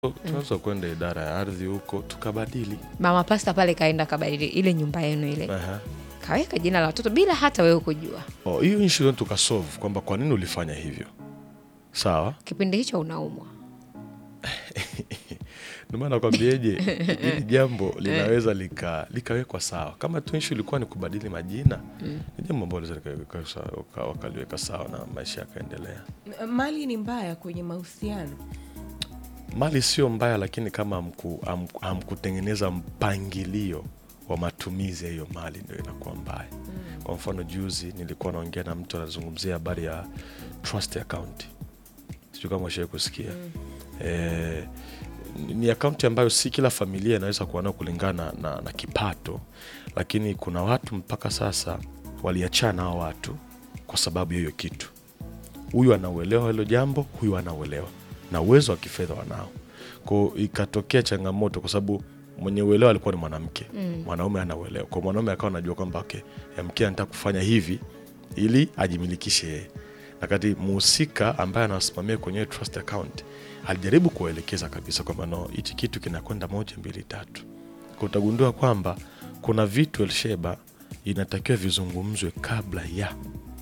tunaweza kwenda idara ya ardhi huko tukabadili. Mama Pasta pale kaenda kabadili ile nyumba yenu ile, Aha. kaweka jina la watoto bila hata wewe kujua. Oh, hiyo issue tukasolve kwamba kwa nini ulifanya hivyo. Sawa, Kipindi hicho unaumwa. ndio maana nakwambieje, hili jambo linaweza lika likawekwa sawa. Kama tu issue ilikuwa ni kubadili majina, ni jambo ambalo linaweza likawekwa sawa, waka- wakaliweka sawa na maisha yakaendelea. M- mali ni mbaya kwenye mahusiano Mali sio mbaya, lakini kama hamku- hamku- hamkutengeneza mpangilio wa matumizi ya hiyo mali ndio inakuwa mbaya. Kwa mfano, juzi nilikuwa naongea na mtu anazungumzia habari ya trust account, sijui kama ushawahi kusikia eh, ni- ni akaunti ambayo si kila familia inaweza kuwa nayo kulingana na, na kipato, lakini kuna watu mpaka sasa waliachana hao watu kwa sababu ya hiyo kitu huyu anauelewa hilo jambo, huyu anauelewa na uwezo wa kifedha wanao. Kwa ikatokea changamoto, kwa sababu mwenye uelewa alikuwa ni mwanamke mm. mwanaume anauelewa, kwa mwanaume akawa anajua kwamba okay, ya mke anataka kufanya hivi ili ajimilikishe yeye, na kati muhusika ambaye anawasimamia kwenye hiyo trust account alijaribu kuwaelekeza kabisa kwamba no, hichi kitu kinakwenda moja mbili tatu. Kwa utagundua kwamba kuna vitu Elsheba inatakiwa vizungumzwe kabla ya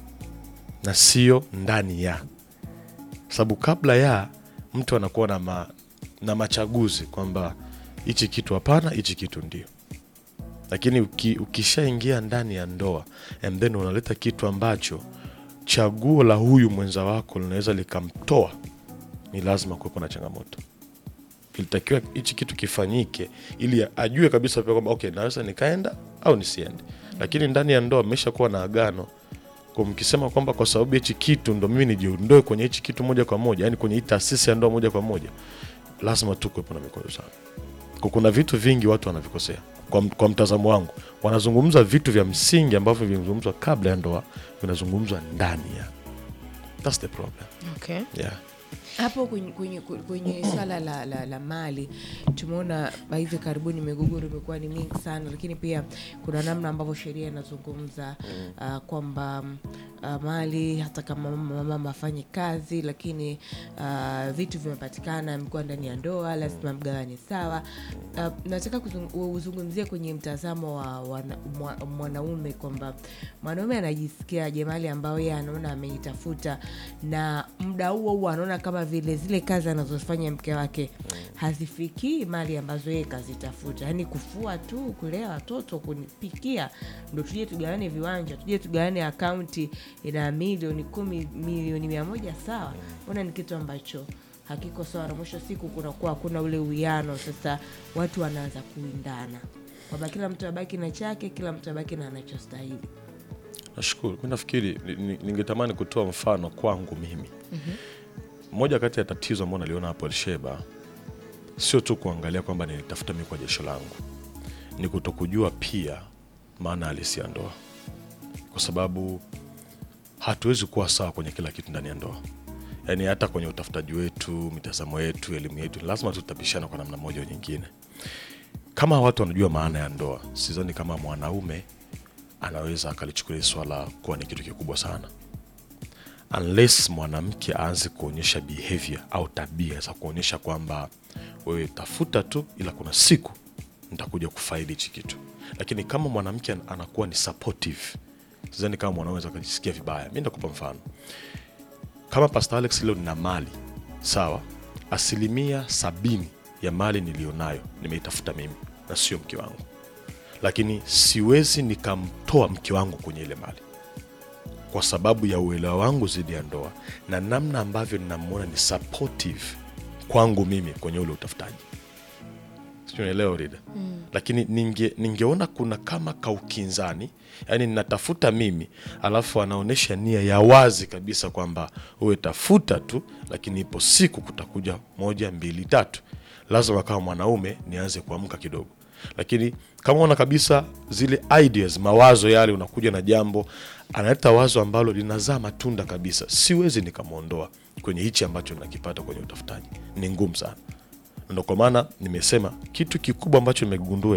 na sio ndani ya, sababu kabla ya mtu anakuwa na, ma, na machaguzi kwamba hichi kitu hapana, hichi kitu ndio. Lakini uki, ukishaingia ndani ya ndoa and then unaleta kitu ambacho chaguo la huyu mwenza wako linaweza likamtoa, ni lazima kuwepo na changamoto. Ilitakiwa hichi kitu kifanyike ili ajue kabisa pia kwamba okay, naweza nikaenda au nisiende. Lakini ndani ya ndoa mmeshakuwa na agano kwa mkisema kwamba kwa sababu hichi kitu ndo mimi nijiondoe kwenye hichi kitu moja kwa moja, yani kwenye hii taasisi ya ndoa moja kwa moja, lazima tu kuwepo na mikorosano. Kwa kuna vitu vingi watu wanavikosea kwa, m- kwa mtazamo wangu, wanazungumza vitu vya msingi ambavyo vimezungumzwa kabla ya ndoa vinazungumzwa ndani ya. That's the problem. Okay. Yeah. hapo kwenye, kwenye, kwenye swala la, la, la mali tumeona hivi karibuni migogoro imekuwa ni mingi sana lakini pia kuna namna ambavyo sheria inazungumza uh, kwamba uh, mali hata kama mama mama afanye kazi lakini uh, vitu vimepatikana amekuwa ndani ya ndoa lazima mgawane sawa uh, nataka kuzung- uzungumzie kwenye mtazamo wa wana, mwa, mwanaume kwamba mwanaume anajisikiaje mali ambayo yeye anaona ameitafuta na muda huo huo anaona kama vile zile kazi anazofanya mke wake hazifikii mali ambazo yeye kazitafuta yaani kufua tu kulea watoto kunipikia ndo tuje tugawane viwanja tuje tugawane akaunti ina milioni kumi milioni mia moja sawa ona ni kitu ambacho hakiko sawa na mwisho wa siku kunakuwa hakuna ule uwiano sasa watu wanaanza kuindana kwamba kila mtu abaki na chake kila mtu abaki na anachostahili Nashukuru. Mi nafikiri ni- ni- ningetamani kutoa mfano kwangu mimi. Moja kati ya tatizo ambao naliona hapo Elsheba sio tu kuangalia kwamba nilitafuta mi kwa jasho langu, ni kutokujua pia maana halisi ya ndoa, kwa sababu hatuwezi kuwa sawa kwenye kila kitu ndani ya ndoa. Yaani hata kwenye utafutaji wetu, mitazamo yetu, elimu yetu, lazima tutapishana kwa namna moja au nyingine. Kama watu wanajua maana ya ndoa, sidhani kama mwanaume anaweza akalichukulia swala kuwa ni kitu kikubwa sana unless mwanamke aanze kuonyesha behavior au tabia za kuonyesha kwamba wewe tafuta tu, ila kuna siku nitakuja kufaidi hichi kitu. Lakini kama mwanamke an- anakuwa ni supportive, sidhani kama mwanaume anaweza akajisikia vibaya. Mi ndakupa mfano kama Pastor Alex leo nina mali sawa, asilimia sabini ya mali niliyonayo nimeitafuta mimi na sio mke wangu lakini siwezi nikamtoa mke wangu kwenye ile mali kwa sababu ya uelewa wangu zidi ya ndoa na namna ambavyo ninamwona ni supportive kwangu mimi kwenye ule utafutaji siunaelewa rida mm. lakini ninge, ningeona kuna kama kaukinzani yaani ninatafuta mimi alafu anaonyesha nia ya wazi kabisa kwamba uwe tafuta tu lakini ipo siku kutakuja moja mbili tatu lazima kama mwanaume nianze kuamka kidogo lakini kama ona kabisa zile ideas mawazo yale unakuja na jambo analeta wazo ambalo linazaa matunda kabisa siwezi nikamwondoa kwenye hichi ambacho nakipata kwenye utafutaji ni ngumu sana ndo kwa maana nimesema kitu kikubwa ambacho nimegundua